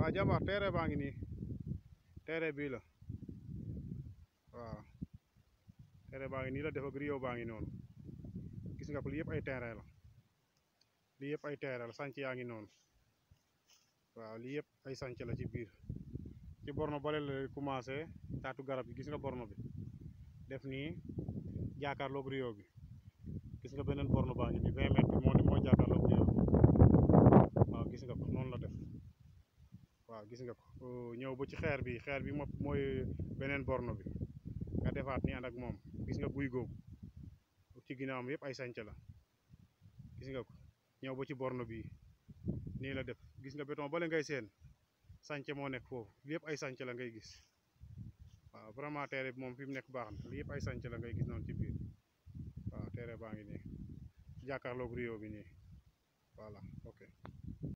waaw jàmbaar terrain baa ngi nii terrain bii la waaw terrain baa ngi nii la def ak rio baa ngi noonu gis nga ko lii yëpp ay terrain la lii yëpp ay terrain la sànc yaa ngi noonu waaw lii yëpp ay sànc la ci biir ci borno bale la commencé taatu garab gi gis nga borno bi def nii jàkkaarloog rio bi gis nga beneen borno baa ngi nii vingt mètres bi moo ni moo jàkkaarloog rio bi waaw gis nga ko noonu la def waaw gis nga ko ñëw ba ci xeer bi xeer bi moom mooy beneen borno bi nga defaat ni ànd ak moom gis nga guy googu ci ginnaawam yëpp ay sànc la gis nga ko ñëw ba ci borno bii nii la def gis nga béton bale ngay seen sànc moo nekk foofu li yëpp ay sànc la ngay gis waaw vraiment terrain bi moom fi mu nekk baax na li yëpp ay sànc la ngay gis noonu ci biir waaw terrain baa ngi nii jàkkaarloog rio bi nii voilà ok